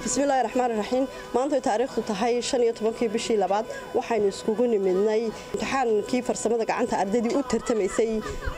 bismillahi raxmaan raxiim maantay taariikhdu tahay shan iyo tobankii bishii labaad waxaynu iskugu nimidnay imtixaankii farsamada gacanta ardaydii u tartamaysay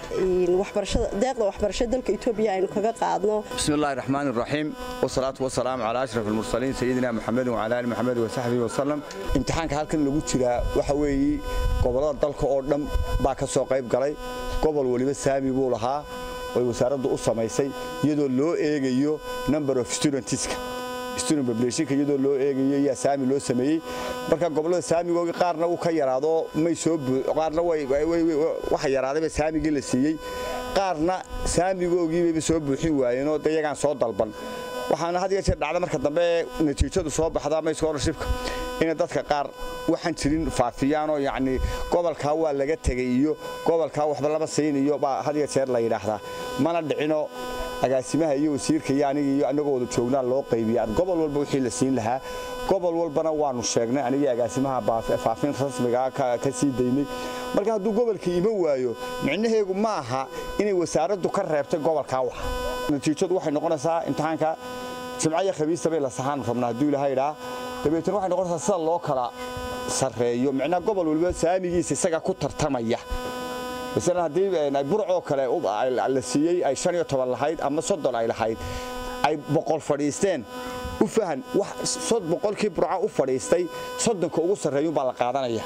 deeqda waxbarasho dalka etoobiya aynu kaga qaadno bismillahi raxmaan raxiim wasalaatu wasalaamu calaa ashraf almursaliin sayidina muxamedin wacala ali muxamed wasaxbihi wasalam imtixaanka halkan lagu jiraa waxa weeye gobollada dalka oo dhan baa ka soo qayb galay gobol weliba saami buu lahaa oy wasaaraddu u samaysay iyadoo loo eegayo number of studentska student populationka iyadoo loo eegayo yaa saami loo sameeyey marka gobollada saamigoogii qaarna wuu ka yaraado may soo qaarna waxa yaraadayba saamigii la siiyey qaarna saamigoogiibayba soo buuxin waayeenoo de iyagaan soo dalban waxaana had iyo jeer dhacda marka dambe natiijadu soo baxda ama scholarshipka inay dadka qaar waxaan jirin faafiyaanoo yacni gobolkaa waa laga tegay iyo gobolkaa waxba lama siinayo baa had iyo jeer la yidhaahdaa mana dhicino agaasimaha iyo wasiirka iyo aniga iyo annagoo wada joognaa loo qaybiya gobol walba wixii la siin lahaa gobol walbana waanu sheegnay anigii agaasimaha faafin rasmigaa ka sii daynay marka hadduu gobolka iman waayo micnaheegu ma aha inay wasaaraddu ka reebtay gobolkaa wax natiijadu waxay noqonaysaa imtixaanka jimcaya khabiista bay la saxaan rabnaa hadduu ilaha idhaa dabeetana waxay noqonaysaa sida loo kala sarreeyo micnaha gobol waliba saamigiisa isaga ku tartamaya masalan haddii burcoo kale la siiyey ay shan iyo toban lahayd ama soddon ay lahayd ay boqol fadhiisteen u fahan boqolkii burca u fadhiistay soddonka ugu sarreeyun baa la qaadanaya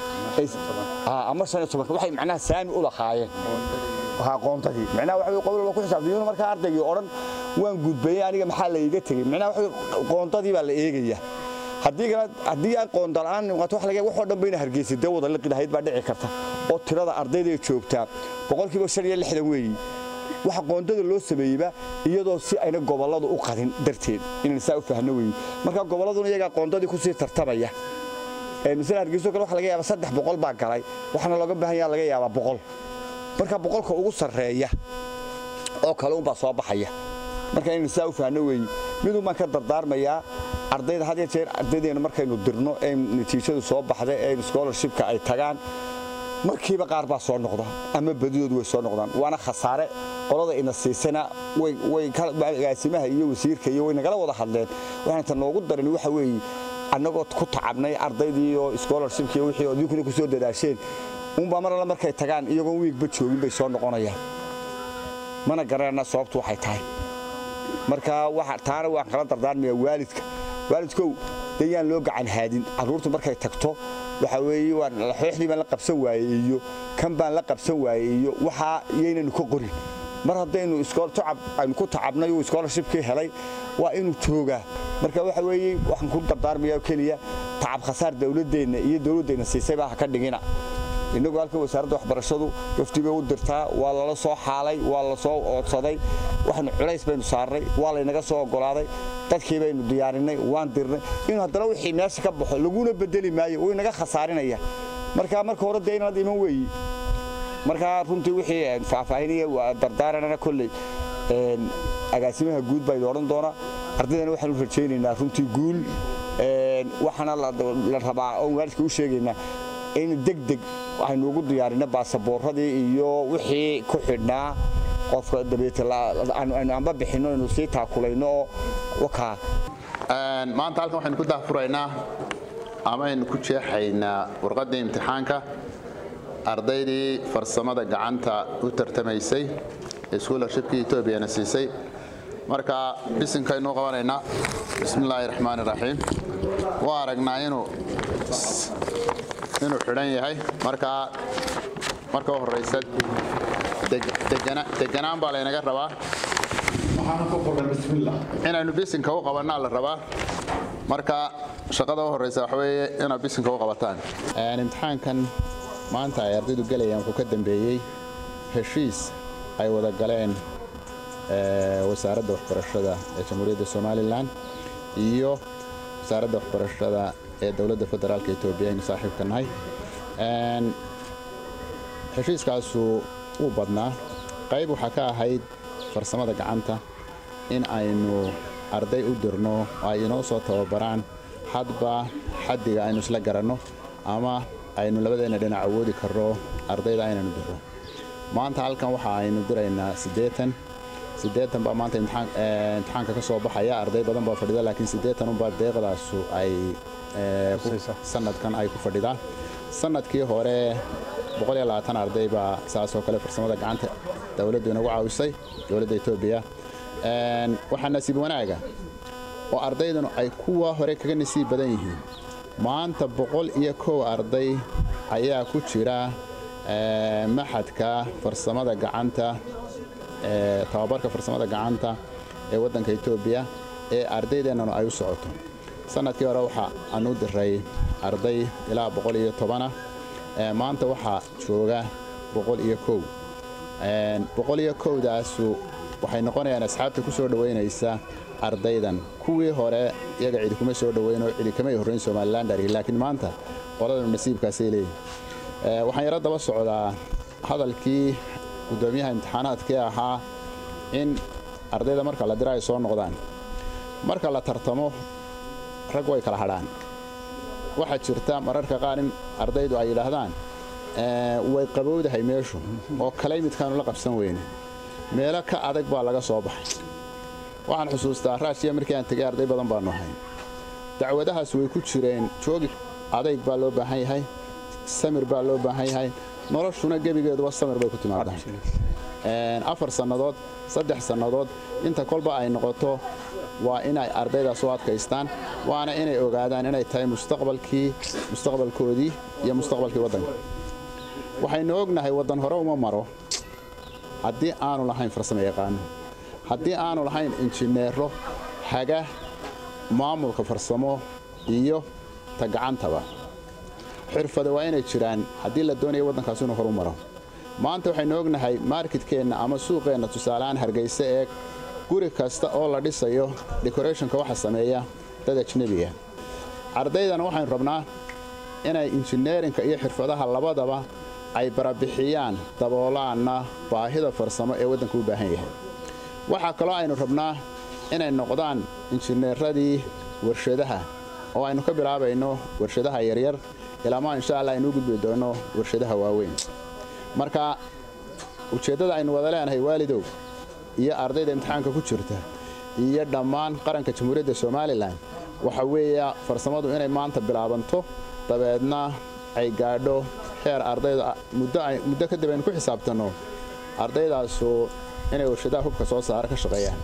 ama shan iyo tobanka waxay macnaha saami u lahaayeen aqoontadii micnaha waxa qowl walba ku xisaabtay markaa ardaygii odhan waan gudbayay aniga maxaa la iiga tegey micnaha waxa qoondadii baa la eegaya haddii kale haddii aan qoonda la'aan noqoto wax laga waxoo dhan bayna hargeysa dee wada liqi lahayd baa dhici karta oo tirada ardayda ay joogtaa boqolkiiba shan iyo lixdan weeyi waxa qoondada loo sameeyeyba iyadoo si ayna gobolladu u qadin darteed inaan saa u fahno weeyi marka gobolladuna iyagaa qoondadii ku sii tartamaya misale hargeyso kale waxa laga yaabaa saddex boqol baa galay waxaana looga baahan yaha laga yaabaa boqol marka boqolka ugu sarreeya oo kale unbaa soo baxaya marka inaan saa u fahno weeyi midun baan ka dardaarmayaa ardayda had iyo jeer ardaydeena markaynu dirno ee natiijadu soo baxda ee scholarshipka ay tagaan markiiba qaar baa soo noqda ama badidoodu way soo noqdaan waana khasaare qolada ina siisana agaasimaha iyo wasiirka iyo way nagala wada hadleen waxaan ta noogu darin waxa weeye annagoo ku tacabnay ardaydii oo scholarshipkii wixii oo dinkuna ku soo dadaasheen unbaa mar alla markay tagaan iyagoon wiigba joogin bay soo noqonayaan mana garanayna sababtu waxay tahay marka taana waan kala dardaarmayaa waalidka waalidkow dee yaan loo gacan haadin carruurtu markay tagto waxa weeye xooxdii baan la qabsan waayey iyo kan baan la qabsan waayey iyo waxaa yaynanu ka qorin mar haddaynu tacab aynu ku tacabnay uu scholarshipkii helay waa inuu joogaa marka waxa weeye waxaan ku dardaarmayaa keliya tacab khasaar dawladdeenna iyo dawladdeenna siisayba ha ka dhigina innagu halka wasaaradda waxbarashadu gafti bay u dirtaa waa lala soo xaalay waa la soo oodsaday waxaanu culays baynu saarnay waa laynaga soo oggolaaday dadkii baynu diyaarinay waan dirnay inuu haddana wixii meesha ka baxo laguna bedeli maayo way naga khasaarinaya marka marka hore dee inaad iman weeyi markaa runtii wixii faahfaahinaya dardaaranana kolley agaasimaha guud baa idin odhan doonaa ardaydana waxaanu rajaynaynaa runtii guul waxaana la rabaa oon waalidka u sheegaynaa in degdeg waxaynu ugu diyaarinay baasaboorradii iyo wixii ku xidhnaa qofka dabeetaynu amba bixinno aynu sii taakulayno oo wakaa maanta halkan waxaynu ku dahfuraynaa ama aynu ku jeexaynaa warqaddii imtixaanka ardaydii farsamada gacanta u tartamaysay ee schoolarshipkii etoobiyana siisay marka bisinkaynu qabanaynaa bismillaahi raxmaani raxiim waa aragnaa inuu inuu xidhan yahay markaa marka u horraysa deganaan baa laynaga rabaa inaynu bisinka u qabannaa la rabaa marka shaqada u horraysa waxa weeye inaad bisinka u qabataan imtixaankan maanta ay ardaydu gelayaan wuxuu ka dambeeyey heshiis ay wada galeen wasaaradda waxbarashada ee jamhuuriyadda somalilan iyo wasaaradda waxbarashada ee dowladda federaalka etoobiya aynu saaxiibka nahay heshiiskaasu wuu badnaa qayb waxaa ka ahayd farsamada gacanta in aynu arday u dirno oo ay inoo soo tababaraan hadba xaddiga aynu isla garanno ama aynu labadeenna dhinac awoodi karno ardayda aynanu dirro maanta halkan waxa aynu diraynaa siddeetan siddeetan baa maanta imtixaanka ka soo baxaya arday badan baa fadhida laakiin siddeetan unbaa deeqdaasu ay sanadkan ay ku fadhidaan sanadkii hore arday baa saasoo kale farsamada gacanta dowladdu inagu caawisay dowladda etoobiya waxaa nasiib wanaaga oo ardaydanu ay kuwa hore kaga nasiib badan yihiin maanta boqol iyo kow arday ayaa ku jira maxadka farsamada gacanta tababarka farsamada gacanta ee waddanka etoobiya ee ardaydeenanu ay u socoto sanadkii hore waxa aan u diray arday ilaa boqol iyo tobana maanta waxaa jooga boqol iyo kow boqol iyo kowdaasu waxay noqonayaan asxaabta ku soo dhowaynaysa ardaydan kuwii hore iyaga cidi kuma soo dhoweynoo cidi kamay horrayn somalilan dhari laakiin maanta qoladanu nasiibkaasay leeyihin waxaan yaro daba socdaa hadalkii guddoomiyaha imtixaanaadkii ahaa in ardayda marka la dira ay soo noqdaan marka la tartamo rag way kala hadhaan waxaa jirta mararka qaar in ardaydu ay yidhaahdaan way qabowdahay meeshu oo kalay midkaanu la qabsan weyne meelo ka adag baa laga soo baxay waxaan xusuustaa raashiya markii aan tegay arday badan baannu ahay dacwadahaas way ku jireen joogi adayg baa loo baahan yahay samir baa loo baahan yahay noloshuna gebigeeduba samir bay ku timaadaa afar sannadood saddex sannadood inta kolba ay noqoto waa inay ardaydaas u adkaystaan waana inay ogaadaan inay tahay mustaqbalkii mustaqbalkoodii iyo mustaqbalkii waddanka waxaynu ognahay waddan hore uma maro haddii aanu lahayn farsamo yaqaano haddii aanu lahayn injineero haga maamulka farsamo iyo ta gacantaba xirfada waa inay jiraan haddii la doonaya waddankaas inuu horu maro maanta waxaynu ognahay marketkeenna ama suuqeenna tusaalehaan hargayse eeg guri kasta oo la dhisayo decorationka waxa sameeya dad ajnebiga ardaydana waxaynu rabnaa inay injineerinka iyo xirfadaha labadaba ay barabixiyaan daboolaanna baahida farsamo ee waddanka u baahan yahay waxaa kaloo aynu rabnaa inay noqdaan injineeradii warshadaha oo aynu ka bilaabayno warshadaha yaryar ilaamaa insha allah aynu u gudbi doonno warshadaha waaweyn marka ujeeddada aynu wada leenahay waalidow iyo ardayda imtixaanka ku jirta iyo dhammaan qaranka jamhuuriyadda somalilan waxa weeya farsamadu inay maanta bilaabanto dabeedna ay gaadho heer ardayda muddo kadib aynu ku xisaabtanno ardaydaasu inay warshadaha hubka soo saara ka shaqeeyaan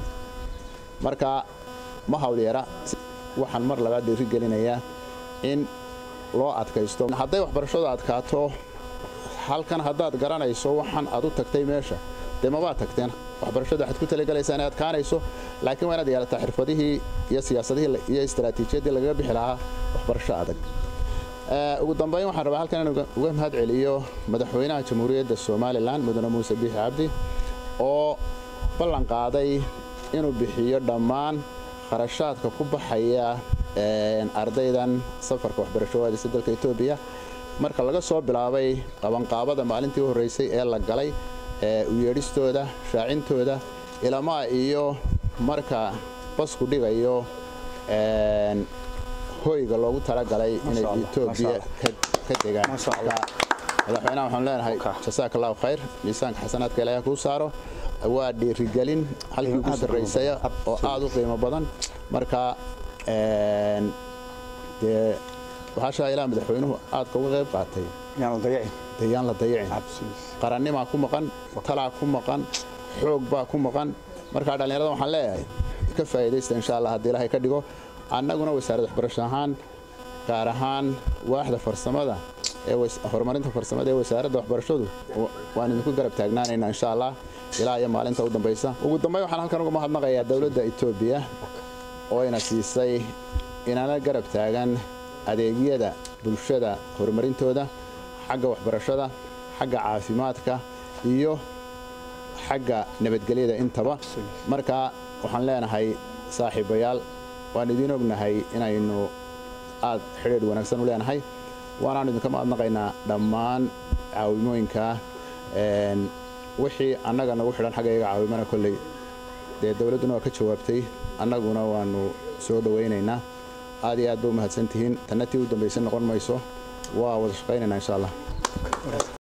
marka ma hawlyara waxaan mar labaad dhiiri gelinayaa in loo adkaysto hadday waxbarashadu adkaato halkan haddaad garanayso waxaan aad u tagtay meesha dee mabaad tagteen waxbarashadu waxaad ku talagelaysaa inay adkaanayso laakiin waa inaad yeelataa xirfadihii iyo siyaasadihii iyo istaraatiijiyaddii lagaga bixi lahaa waxbarasho adag ugu dambayn waxaan rabaa halkan in uga mahad celiyo madaxweynaha jamhuuriyadda somalilan mudane muuse biixi cabdi oo ballan qaaday inuu bixiyo dhammaan kharashaadka ku baxaya ardaydan safarka waxbarasho waadisa dalka etoobiya marka laga soo bilaabay qabanqaabada maalintii u horraysay ee la galay u yeedhistooda shaacintooda ilamaa iyo marka basku dhigayo hoyga loogu talagalay inay etoobiya ka degaan madaxweynaha waxaan leenahay jasaaka allahu khayr miisaanka xasanaadka ilaahay kuu saaro waa dhiirigelin halkii ugu sarraysaya oo aad u qiimo badan marka dee waxaashaa ilaa madaxweynuhu aadka uga qayb qaatay yaan la dayicin qarannimaa ku maqan talaa ku maqan xoog baa ku maqan markaa dhallinyarada waxaan leeyahay ka faa'iidaysta insha allah haddii ilaahay ka dhigo annaguna wasaaradda waxbarasho ahaan gaar ahaan waaxda farsamada ee horumarinta farsamada ee wasaaradda waxbarashadu waan idinku garab taagnaanaynaa insha allah ilaa iyo maalinta u dambaysa ugu dambayn waxaan halkan uga mahadnaqayaa dowladda etoobiya oo ina siisay inana garab taagan adeegyada bulshada horumarintooda xagga waxbarashada xagga caafimaadka iyo xagga nabadgelyada intaba marka waxaan leenahay saaxiibayaal waan idiin ognahay inaynu aad xidhiidh wanaagsan u leenahay waanaanu idinka mahadnaqaynaa dhammaan caawimooyinka wixii annaga nagu xidhan xagga iyaga caawimana kolley dee dowladduna waa ka jawaabtay annaguna waannu soo dhowaynaynaa aad iyo aad ba u mahadsan tihiin tanna tii u dambaysa noqon mayso waa wada shaqaynaynaa insha allah